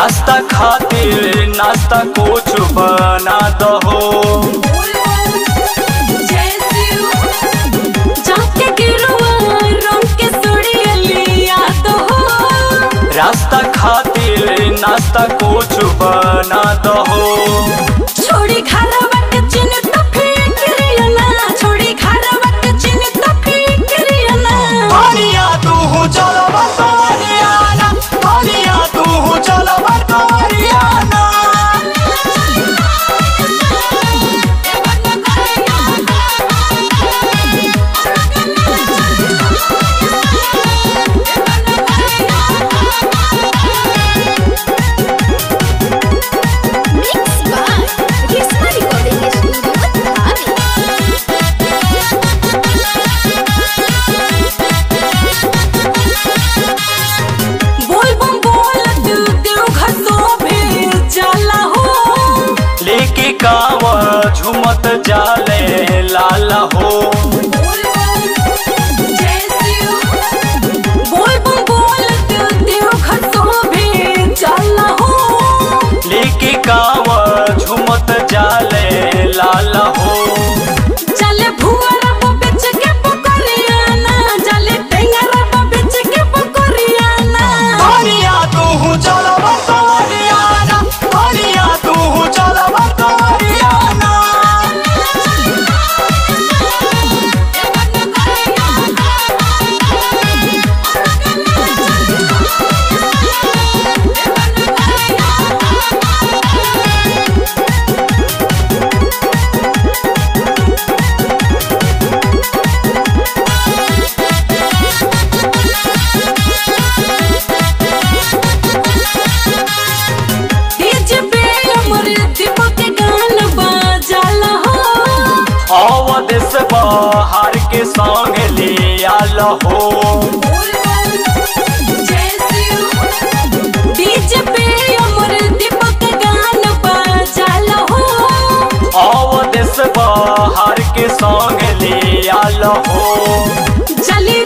रास्ता खातिर नाश्ता कुछ बना दहो जाके गिरुआ रंग के सोड़िया लिया तो हो रास्ता खातिर नाश्ता कुछ बना दहो छोड़ी खारा बट चिन तो फिक्रिया ना छोड़ी खारा बट चिन तो फिक्रिया ना कनिया तू चल बतवरियाना कनिया तू चल बतवरियाना Mix by Risma Recording Studio, Dhabi. बोल बम बोल तू देव घसो भी चला हो लेके कावा झुमत जाले लाला हो बोल बम बोल तू देव घसो भी चला हो लेके कावा झुमत जाले लाला हो चले भुआरा पे बेच के पकड़ियाना चले टेंगरा पे बेच के पकड़ियाना कनिया तू चल बतवरियाना कनिया तू चल बतवरियाना डीजे पे अमर दीपक के गान बजाला हो अवदेश बाहर के संग ले आल हो डीजे पे अमर दीपक के गान बजाला हो अवदेश बाहर के संग ले आल हो जली